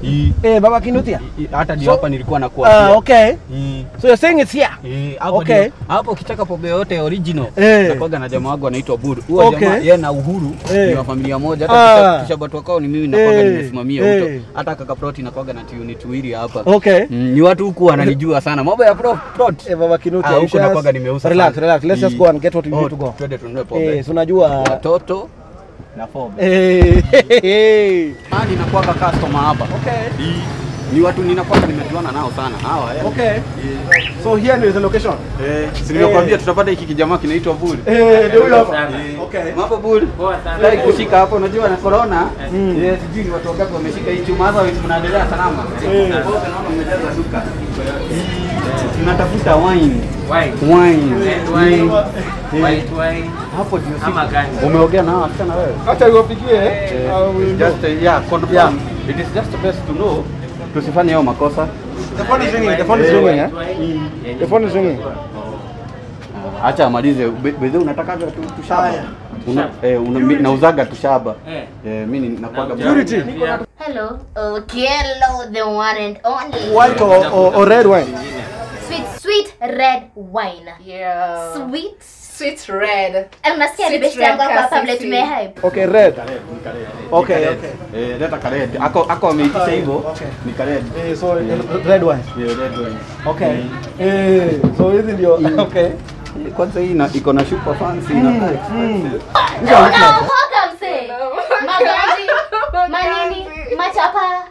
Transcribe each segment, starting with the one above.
Hii- Eh, Baba Kinuthia. hii- hata ndio So- hapa nilikuwa nakuwa Ah, okay. Hii- So you're saying it's here? hii, hapo Okay. ndio- hapo ukitaka pombe yote original Eh. nakwaga na jamaa wangu anaitwa Buru huyo Okay. jamaa yeye na Uhuru Eh. ni wa familia moja Ah. hata kisha watu wakao ni mimi nakwaga Eh. nimesimamia Eh. huko hata kaka plot nakwaga na unit tuwili hapa Okay. Mm, ni watu huku wananijua sana mambo ya pro- plot Eh, Baba Kinuthia. Ah, you huku just- nakwaga nimeuza Relax, sana. relax. Let's just Hii- go and get what we Oh, need to go. twende tununue pombe Eh, so unajua watoto na pombe Eh, Ah, ninakuwaga customer hapa Okay. Hii, ni watu ninakuwaga nimejuana nao sana hawa eh. Okay. So here is the location. Eh, si nimekuambia tutapata hiki kijamaa kinaitwa Bull. Eh, ndio huyo hapa. Eh, Okay. Mambo Bull. Poa sana. Dai kushika hapo unajua na corona. Mm. Eh, sijui ni watu wangapi wameshika hii chuma hasa mnaendelea salama. Eh. Wote naona mmejaza duka. Tunatafuta wine. White. Wine. Red wine. Eh, White wine. Hapo ndio Ama sisi. gani? Umeongea nao wasichana wewe? Acha niwapigie. Eh, I will it's know. just uh, yeah, confirm. Yeah. It is just best to know. Tusifanye hayo makosa. The phone is ringing. The phone is Eh, ringing. eh? white wine. Yenye The phone is ringing. Ah, Acha amalize. Be- Bedhe unatakaga tu tushaba. Haya. Una, eh, una, mi- nauzaga tushaba. Eh. Eh, mimi nakuaga Purity. Hello. Okay, hello, the one and only. White or, or, or red wine? Sweet, sweet red wine. Yeah. Sweet. Sweet red. Eh, Unasikia ni Sweet best red yangu hapa classic kabla tea. tumehype. Okay, red. Okay, Kared. okay. Eh, leta kared. Ako ako ameitisha hivyo. Okay. Ni kared. Eh, so eh, red wine. Yeah, red wine. Okay. Eh, so hizi ndio okay. Eh, Kwanza hii ina- iko na super fancy na expensive. Unaokoka msee. Magari, manini, machapa.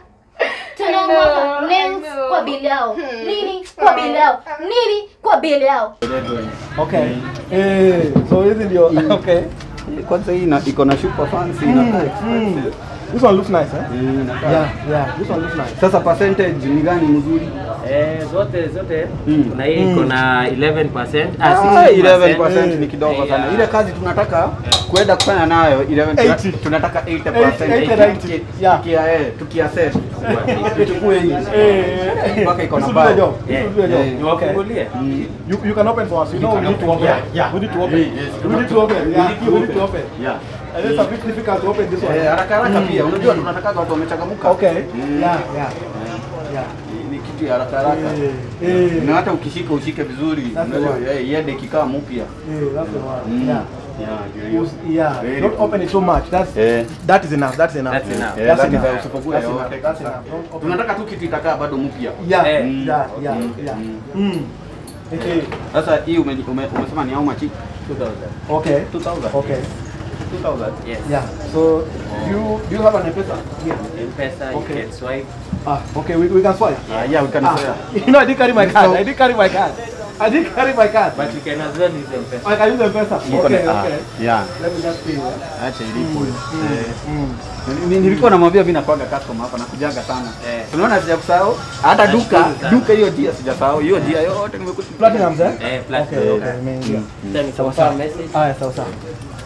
Tunaomoka nails kwa bili yao. Nini kwa bili yao? Nini kwa bili yao? Red wine. Okay. Eh, so hizi ndio okay. Eh, Kwanza hii ina- iko na super fancy na expensive. This one looks nice, eh? Eh, inakaa- Yeah, yeah. This one looks nice. Sasa percentage ni gani mzuri? Eh, zote zote Mm. kuna hii iko na 11%. Ah, 16%. 11% ni kidogo Eh, sana. yeah. Ile kazi tunataka kwenda kufanya nayo 11 tuna- 80. tunataka 80%. 80 and 80. Yeah. Tukia eh, tukia set. Tuchukue hii. Eh, Mpaka iko na this will do the bao. job. This Yeah. will do the job. Eh, Okay. Niwafungulie? Mm. You, you can open for us. You know we need to open. Yeah, yeah. We need to open. Yes, yes. We need to open. Yeah, we need to open. Yeah. And it's a bit difficult to open this one. Eh, haraka haraka pia. Unajua tunataka watu wamechangamka. Okay. Mm. Yeah, yeah, yeah. Ni- Ni kitu ya haraka haraka. Eh, eh. Na hata ukishika ushike vizuri. That's the Unajua one. eh, iende kikaa mpya. Yeah, that's the one. Mm. Yeah. Yeah, ndio hiyo. Use- Yeah, Very don't good. open it so much. That's Eh. that is enough. That's enough. That's enough. Eh, That's that is enough. how usipokuwa That's yote. enough. That's enough. Don't open it. Tunataka tu kitu itakaa bado mpya. Yeah, Eh. Mm. yeah, yeah, Mm. yeah. Mm. Mm. Okay. Sasa hii ume, ume, umesema ni how much? 2000. Okay. 2000. Okay. 2000. Yes. Yeah. So do you do you have an M-Pesa? Yeah. M-Pesa, you Okay. can swipe. Ah, okay. We, we can swipe. Ah, yeah, we can Ah, swear. you know, I didn't carry my card. I didn't carry my card. I didn't carry my card. But you can as well use M-Pesa. I can use M-Pesa. Iko na- Okay, ah, okay. Yeah. Let me just see. yeah. Acha ilipo. Eh, Mm. ni- Nilikuwa namwambia mimi nakuaga customer hapa nakujaga sana. Eh. Unaona sijakusahau? Hata duka, Nashukuru sana. duka hiyo jia sijasahau. Hiyo jia yote nimekuta. Platinum, eh? Eh, plus. Okay, okay. Imeingia. Then it's a message. Haya, sawa sawa.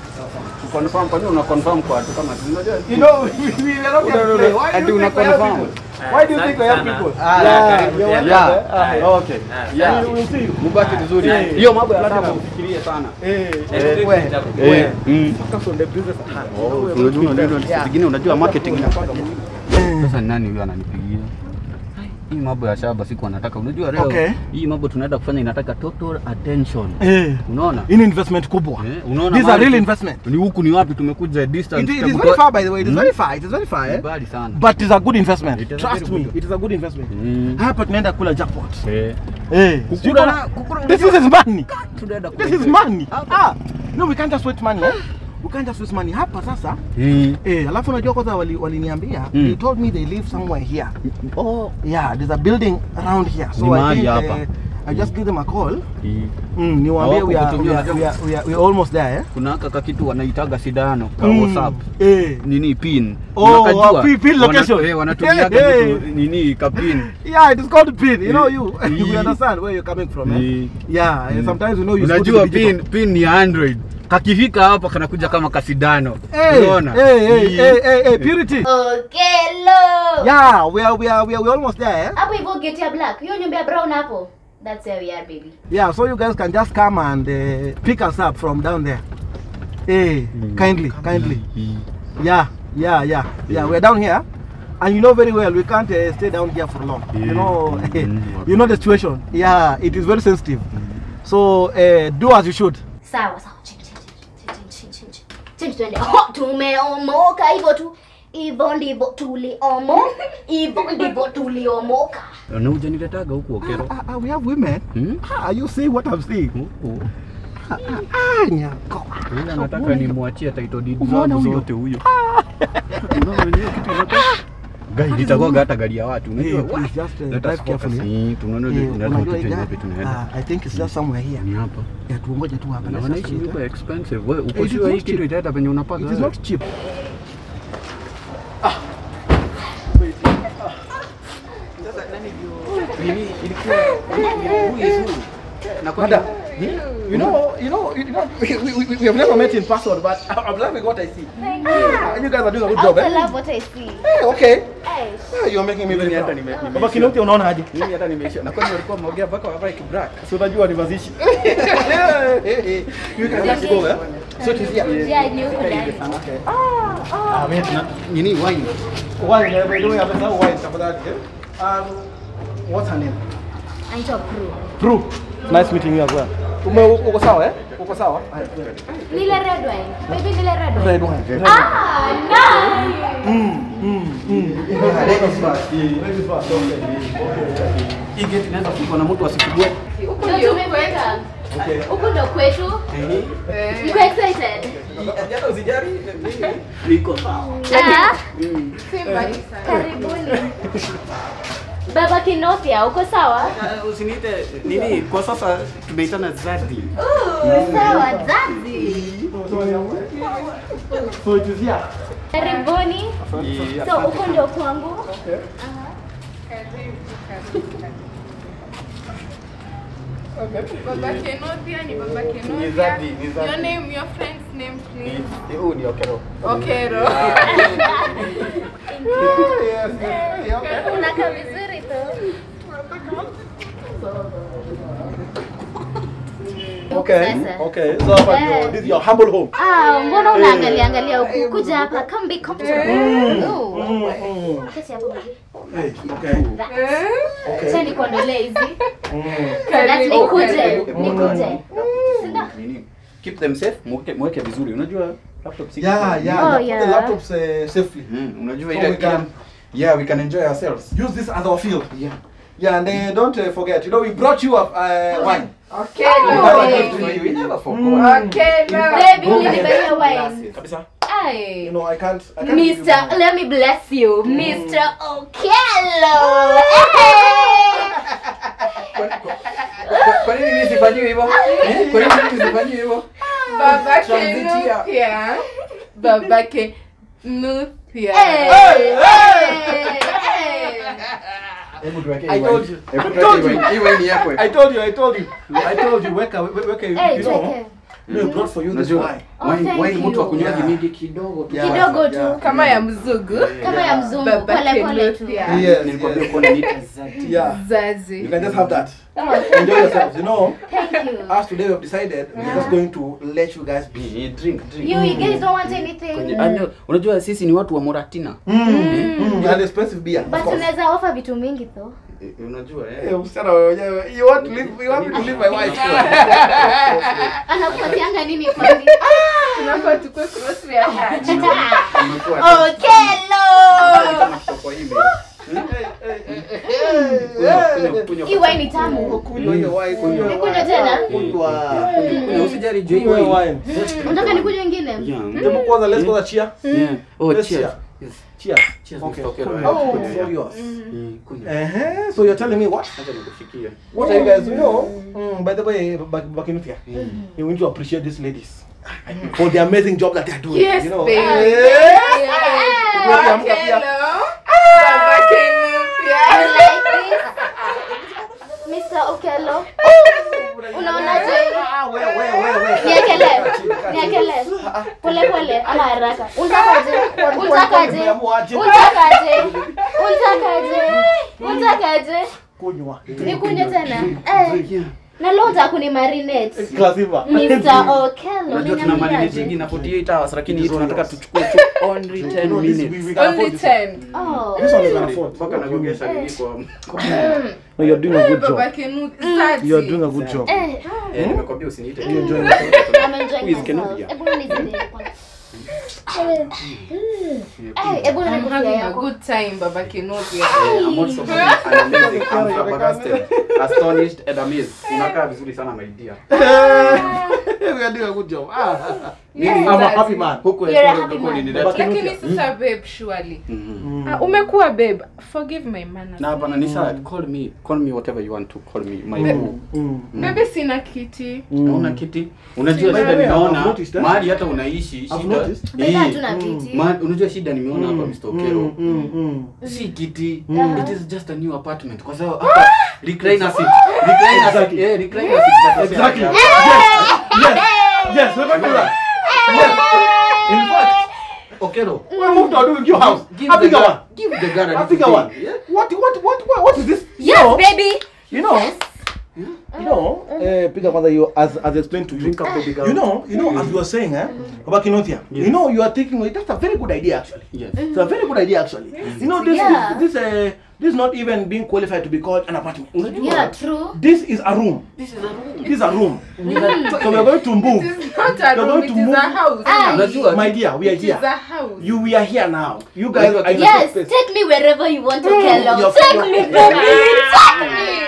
Confirm kwa nini una confirm kwa watu kama unajua? You know, we, we are not No, here no, to play. no. Why Ati do you think we una help confirm. people? Why do you think we help Sana. people? Ah, yeah, karibu you're tena. welcome, Yeah. eh? Ah, Okay. Ah, Yeah. We will see you. Mubaki vizuri. Yeah. Hiyo mambo ya Platinum. Platinum ufikirie sana. Eh, Next eh, week we- nitakuja. we- Eh, mm. focus on the business at hand. Oh, We- unajua we- unajua Yeah. zingine unajua marketing inakuwa Sasa ni nani huyo ananipigia? Hii mambo ya shaba siku anataka. Unajua leo Okay. hii mambo tunaenda kufanya inataka total attention. Eh, Unaona? hii ni investment kubwa. Eh, unaona These are mahali real tu- investment. Ni huku ni wapi tumekuja distance. It, it is tutakutoa- very far by the way. It is Mm. very far. It is very far. Eh? Mbali sana. But it's a good investment. It is a Trust very me. good- It is a good investment. Mm. Hapa tunaenda kula jackpot. Eh. Eh, Kukula sio na- kama- kukula This unajua- is money. Tunaenda This kule. is money. Hapa. Ah, no, we can't just waste money. Eh? We can't just waste money. Hapa sasa Mm. Eh, alafu unajua kwanza wali- waliniambia Mm. they told me they live somewhere here. Oh. Yeah, there's a building around here. So Ni I mahali think hapa. uh, I just give them a call. Mm. Mm, niwaambie we are, Hawakukutumia, we, are, unajua- we, are, we, are, we are almost there eh? Kuna haka kitu wanaitaga sidano kwa Mm. WhatsApp. Eh. Nini pin? Oh, Unakajua? uh, pin- pin Wana- location. eh, Wanatumiaga Hey, hey. vitu nini kapin. Yeah, it is called pin. You know Eh, you eh. you understand where you're coming from. Eh? Eh. Yeah, and Mm. sometimes you know you Unajua pin pin ni Android. Kakifika hapa kanakuja kama kasidano. Hey, Unaona? hey, hey, Eh. hey, hey, hey, purity. Okay, lo. Yeah, we are we are we are we are almost there. Eh? Hapo hivyo gate ya black. Hiyo nyumba ya brown hapo. That's where we are, baby. Yeah, so you guys can just come and uh, pick us up from down there. Hey, kindly, kindly. Yeah, yeah, yeah, yeah. We're down here. and you know very well we can't uh, stay down here for long. You Yeah. know, Mhm. you know the situation. Yeah, it is very sensitive. So uh, do as you should. Sawa sawa. Chini chini chini chini chini chini. Chini twende. Oh, tumeomoka hivyo tu. Hivyo ndivyo tuliomo. Hivyo ndivyo tuliomoka. Na hujaniletaga huku Okero. Ah, ah, we have women. Hmm? Ah, you see what I'm saying? Huku. Ah, nyako. Yule anataka nimwachie title deed Umeona zangu huyo? zote huyo. Unaona hiyo kitu inakaa? Gari litakuwa hata gari ya watu. Hey, Unajua? please just uh, Let drive us carefully. focus. eh? Eh, tunaona Eh, lazima unajua hii tujue gari- wapi tunaenda. ah, I think it's just somewhere here. Ni hapa. Yeah, tuongoje tu hapa. Na Let's wanaishi just wait, nyumba eh? expensive. Wewe uko It is sure hii not kitu cheap. itaenda penye unapata? It is wewe? not cheap. Nini ilikuwa who is who? Na kwa Madam, you know, you know, you know, we, we, we, we have never met in person, but I'm loving what I see. Thank you. Ah, you guys are doing a good I job, also eh? love what I see. Hey, okay. Hey. Ah, You're making me very Mimi hata proud. nime- nimeisha. Baba Kinoti unaona aje? mimi hata nimeisha. Na kwani walikuwa wameongea mpaka wavae kibrak. Si unajua ni mazishi. You can just go, eh? So it is here. Yeah, ni huko ndani. Okay. Ah, wait. Nini wine? Wine, eh, by the way, amesahau wine tafadhali. eh? Um, what's her name? Anaitwa Prue. Prue. Nice meeting you as well. Ume uko sawa eh? Uko sawa? Nile red wine. Baby nile red wine. Red wine. Red Ah, nice. Ladies first. Ladies first. Okay. Hii gate inaweza kufungwa na mtu asifungue. Ndio tumefika. Okay. Huku ndo kwetu. Niko excited. Hata usijali. Niko sawa. Ah, Si mbali sana. karibuni. Baba Kinofia, uko sawa? Uh, Usiniite nini kwa sasa tumeitana Zadi. Sawa, zazi. So it is here. Karibuni. So huko ndio kwangu. Baba Kenodia ni Baba Ni Kenodia. Zadi, ni Zadi. Your name, your friend's name, please. Huu ni Okero. Okero. Yes, yes. Okay. Unakaa vizuri tu. Okay. Sasa. Okay. So hapa ndio this is your humble home. Ah, mbona unaangalia angalia huku? Kuja hapa, come be comfortable. Oh. Mm. Kesi hapo baby. Hey, okay. Okay. Acha nikuondolee hizi. Mm. That's nikuje, Karibu. nikuje. Sinda. Nini? Keep them safe, mweke mweke vizuri. Unajua laptop si Yeah, yeah. Oh, yeah. Put yeah. the laptops uh, safely. Mm, unajua So ile we can- Yeah, we can enjoy ourselves. Use this as our field. Yeah. Yeah, and uh, don't uh, forget, you know, we brought you up uh, wine. Okero. We never forgot. Okero. Baby, ulinibaiya wine. Kabisa. You Ay. know, I can't. I can't give you Mr. more. Let me bless you. Mr. Okello. Kwa- Kwa nini mimi sifanyiwe hivyo? Eh? Kwa nini mimi sifanyiwe hivyo? Baba Transitia. Kenodia. Baba Kenodia. Hey. Hey. Hebu tuweke I hii told wine. you. Hebu I tuweke told hii you. wine. Hii wine yako. I told you, I told you. I told you, weka, weka, weka, you Hey, know, cheke. we brought for you this Unajua wine. Oh, wine thank wine mtu you. akunywaji Yeah. mingi kidogo tu. Yeah. Kidogo Yeah. tu. Kama ya mzugu. Kama ya mzungu. Baba Pole pole tu. Kenodia. Yes, Nilikwambia yes. uko na nita Zadi. Yeah. You Zazi. can just have that. Oh, Enjoy yourselves. You know, Thank you. as today we have decided, we're just going to let you guys be. Eh, Drink, drink. You, you guys don't want Kwenye- anything. Ah, no, Unajua sisi ni watu wa Moratina. Mm. And expensive beer. of But course. unaweza offer vitu mingi though. Eh, Unajua Eh, eh. msichana wewe wenyewe, you want to leave, you want me to leave my wife. Anakupatianga nini kwani? Tunafaa tukue close to your heart. Umekuwa Okello. kama kutoka kwa email. Kunywa, kunywa, Hii kunywa. wine ni tamu. Kunywa hiyo wine, kunywa Nikunywe wine. tena? Kunywa. Kunywa, usijali juu hii Kunywa wine. wine. Unataka nikunywe ingine? Yeah. Hebu kwanza let's go cheer. Yeah. Oh, Let's cheers. cheer. Yes. Cheers. Cheers, Okay. Mr. Okero. Kunywa. Oh. It's all yours. Mm, kunywa. Uh-huh. So you're telling me what? Acha nikushikie. What are you guys, you know? Mm, by the way, back, back in here, you need to appreciate these ladies for the amazing job that they're doing. Yes, you know. babe. Yes. Okelo. Baba You Kenodia. like this? Mr. Okello. Unaonaje? Ah, wewe, wewe, wewe. Niekele. Kaa chini, kaa chini. Niekele. Pole pole ama haraka. Unatakaje? Unatakaje? Umeamuaje? Unatakaje? Unatakaje? Unatakaje? Kunywa. Nikunywe tena? Eh. Yeah. na leo utakuni marinate Classiva. Mr. Okello Unajua tuna marinate unaniambiaje? zingine 48 hours lakini hii tunataka tuchukue tu only 10 No, this- we- minutes. we can Only afford this one. 10. Oh. This one we can afford. Mpaka nagogesha nini kwa No, you're doing a good job. Baba Kenu, 30. You're doing a good job. Eh, Eh, nimekwambia usiniite. You're enjoying I'm Who enjoying is Kenobi? myself. Hebu nizidi kwanza. Eh, hebu I'm nikusia having a yako. good time, Baba Kenobia. Eh, I'm also having an amazing, I'm flabbergasted, astonished and amazed. Unakaa vizuri sana my dear. we are doing a good job. Ah, Yes, I'm a that's happy it. man. Huku You're a Ekuru happy ulikuwa man. ulinileta. Lakini sasa babe, surely. Mhm. Ah, umekuwa babe. Forgive my manners. Na hapana ni sawa. Call me, call me whatever you want to call me. My Be- boo. Mm. Babe, sina kiti. Hauna kiti? Unajua By shida the way, nimeona I've noticed, eh? mahali hata unaishi I've shida. noticed. Beka Eh, hatuna kiti. ma- unajua shida nimeona hapa Mr. Okero. Mm, mm, mm. Si kiti. Mhm. It is just a new apartment. Kwa sababu hapa recliner seat. Recliner seat. Exactly. Eh, recliner seat. Exactly. Yeah. Yes. Yes, we're going to do that. Yes. In fact, Okero. we moved to a your house. Give A the bigger guy- one. Give the guy a A little bigger thing. one. Yeah. What, what, what, what, what is this? Yes, You know, baby. You know, you know, uh, Pika Mother, you as as explained to you. Drink up the bigger You know, you know, as you were saying, eh, Baba Kinotia, Yes. you know, you are taking away. That's a very good idea, actually. Yes. It's a very good idea, actually. You know, this Yeah. is this uh, this is not even being qualified to be called an apartment. Yeah, true. This is a room. This is a room. This is a room. So we are going to move. It is not a You're room, going it to is move- a house. Ah. Unajua My dear, we are It is here. a house. You, we are here now. You guys Unajua are in a Yes, space. take me wherever you want to, Mm, Kello. you're- Take you're- me, baby. Take me.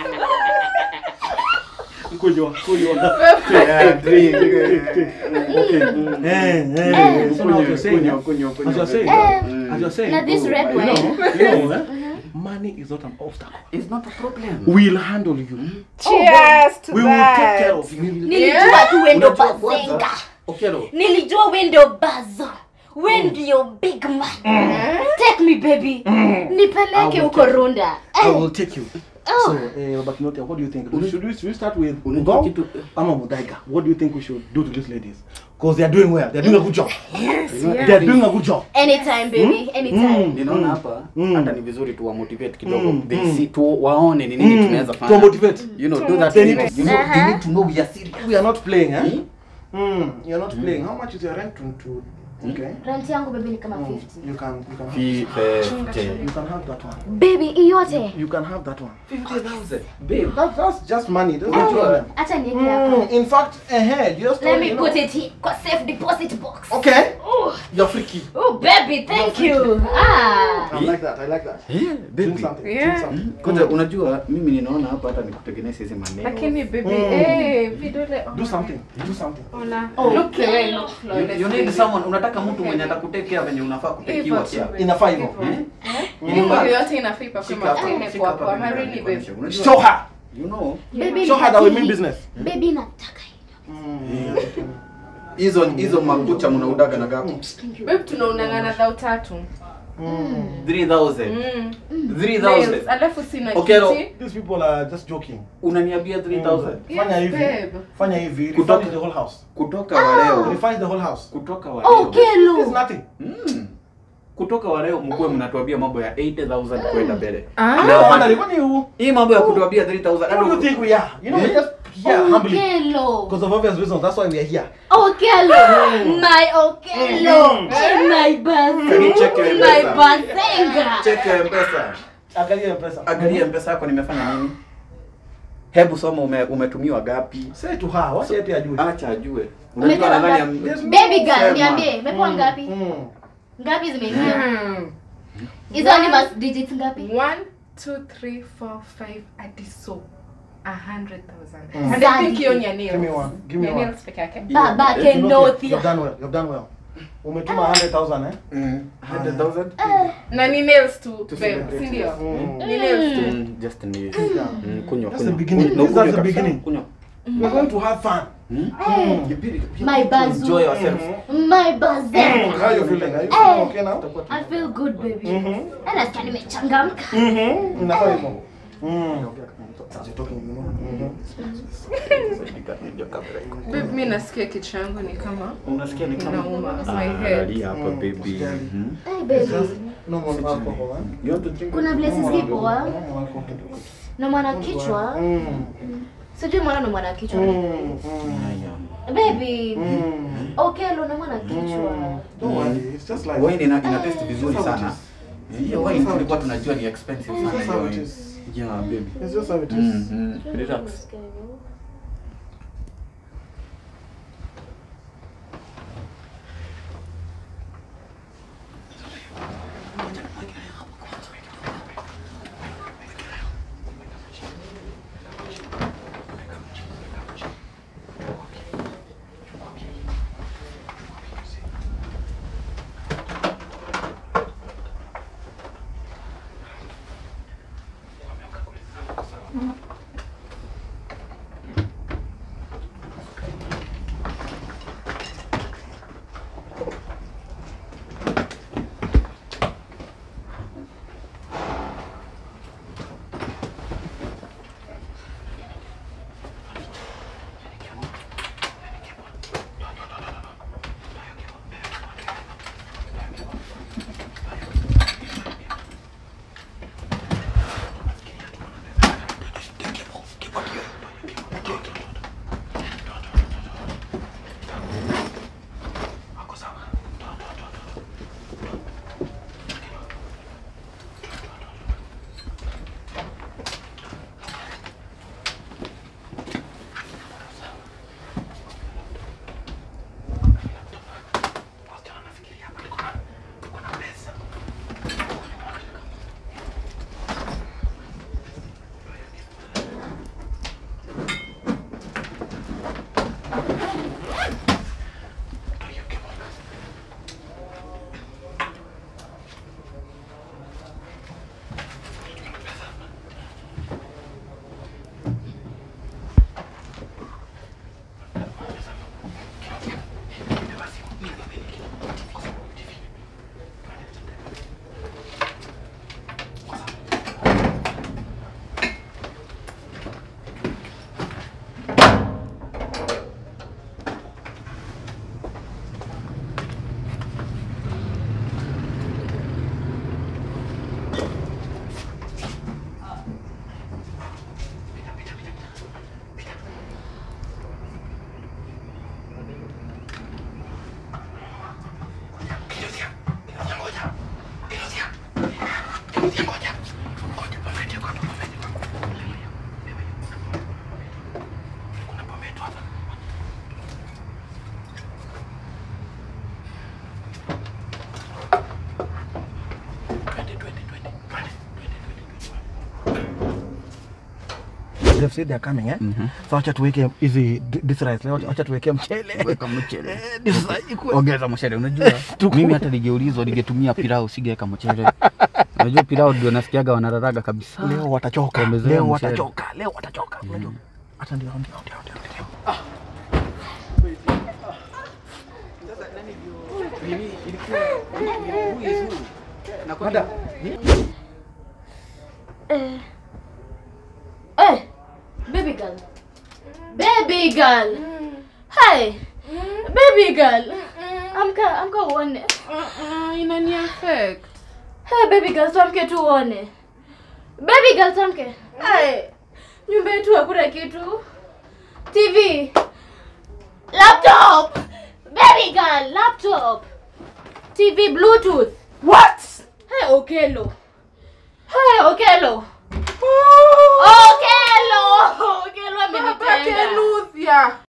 Kunywa, kunywa. Yeah, drink. Okay. Eh, eh. So now as you're saying, Kunywa, kunywa, kunywa. as you're saying, Eh, as you're saying, now this red you wine. know, you know, eh, money is not an obstacle. It's not a problem. We'll handle you. Cheers to We will that. take care of you. Nilijua tu wewe ndo Unajua kwanza, bazenga. Okero. Nilijua wewe ndo bazo. Wewe ndio big man. Take me baby. Nipeleke huko Runda. I Eh, will take you. Oh. So, eh, Baba Kinotia, what do you think? Should we, should we start with Unajua Ngong kitu- ama Mudaiga? What do you think we should do to these ladies? Because they are doing well. They are doing a good job. Yes, They are doing a good job. Anytime baby, anytime. ninaona hapa Mm. hata ni vizuri tu motivate kidogo Mm, they mm. see tu waone ni nini tunaweza To fanya motivate. you know do that They thing need to- you know they Uh-huh. need to know we are serious We are not playing, eh? Hmm? Mm, you're not playing. How much is your rent to, to okay? Rent yangu baby ni kama 50. You can you can have, Fifty. you can have that one. Baby, hii yote. You can have that one. 50,000 babe That, that's just money. That's no Eh, problem. Acha niweke Mm, hapa. in fact, ahead, just Let told me you put know. it here kwa safe deposit box. Okay, Oh, you're freaky. oh baby, thank you. Ah. I like that. I like that. yeah Drink baby something. Yeah. Drink something. kwanza unajua mimi ninaona hapa hata nikutengeneza hizi maneno Lakini baby, Mm. eh, vidole. Do something. Do something. Ona. Oh. Look the way I look You- flawless. you need someone unataka mtu mwenye atakutekea venye unafaa kutekiwa Hivyo tu, kia Inafaa hivyo. hivyo. Eh? Hii mwili yote inafaa ipakwe Shika hapa, mafuta shika imekuwa hapa kwa mimi marili babe. nikuonyeshe. Unajua- Show her. you know Baby, Show her that we nipatie mean hii. business. Baby, nataka hii. hizo hizo makucha mnaudaga na gapi Babe, tunaunang'ana dhao tatu. 3000 Mm. 3000 Nails. Alafu sina Okay, no. kiti. These people are just joking. unaniambia 3000 Fanya Yes, hivi. babe. Fanya hivi. Kutoka- Refurnish the whole house. kutoka waleo Refurnish the whole house. kutoka Oh, waleo There's Kelo. nothing. Mm. kutoka waleo mkuwe mnatuambia mambo ya 80000 kwenda mbele Ah. No wonder. Kwani you? hii mambo ya kutuambia 3000 What do you think we are? You know, we're just here Oh, humbly. Kelo. Because of obvious reasons. That's why we are here. Okelo, my Okelo, my bazenga, Can you check your my M-Pesa? bazenga. check ya mpesa Angalia pesa. angalia mpesa yako nimefanya nini hebu soma ume, umetumiwa gapi Say to her. Wacha yeye pia ajue. acha ajue Umetoka unajua nadhani ngapi? am- Baby girl, Sema. niambie, imekuwa ngapi? Mm. Ngapi zimeingia? Mm. Hizo ni mas digits ngapi? One, two, three, four, five, hadi so. A hundred thousand. Mm. And I think hiyo ni ya nails. Give me one. Give me Ni ya one. nails peke yake. Baba Eh, You've Kenothia. done well. You've done well. Umetuma 100,000 eh? Mm. 100,000? Na ni nails tu, To babe, celebrate, si ndio? yes. Mm. Ni nails tu. Mm, just ni Yeah. Mm, kunywa That's kunywa. the beginning. Kunywa, This is the kunywa kabisa. beginning. Kunywa. We're going to have fun. Mm. Eh, You really- you My need to bazu. enjoy yourself. my bazenga. How are you feeling? Are you Eh. feeling okay now? I feel good baby. Mhm. Eh, nasikia nimechangamka. Mhm. Inafaa hivyo. Mm. As you're talking, you know. Mhm. Babe, mi nasikia kichwa yangu ni kama Unasikia ni kama inauma. Ah, My head. lalia hapa baby. Usijali. Mhm. Eh, baby. No more alcohol, eh? You want to drink Kuna it? places No more zipo alcohol. ah. No more alcohol. na mwana kichwa Mm. sijui mwana na mwana kichwa Mm, mm, baby mm. okelo na mwana kichwa Don't worry, it's just like Wine ina, ina taste vizuri That's how it sana. is. Hiyo wine tulikuwa tunajua ni expensive sana That's hiyo how it wine. is. Yeah, baby. It's just how it is. Mm, mm. Relax. They've said they're coming, eh? So wacha tuweke hizi d- this rice. Wacha wacha tuweke mchele. Weka mchele. Eh, this rice ikuwe- Ongeza mchele, unajua mimi hata ningeulizwa ningetumia pilau singeweka mchele. Unajua pilau ndio nasikiaga wanararaga kabisa. Leo watachoka. Wamezoea Leo mchele. watachoka. Leo watachoka. Unajua? Hata ndio ndio ndio ndio. ndio. Eh, baby girl. Baby girl. Hey. Baby girl. Amka, amka uone. inani affect Hey, baby girl, tuamke tu uone. Baby girl, tuamke. Hey. Nyumba yetu hakuna kitu. TV. Laptop. Baby girl, laptop. TV, Bluetooth. What? Hey, Okelo. Hey, Okelo. Okelo. Okelo babake amenitenga. Luthia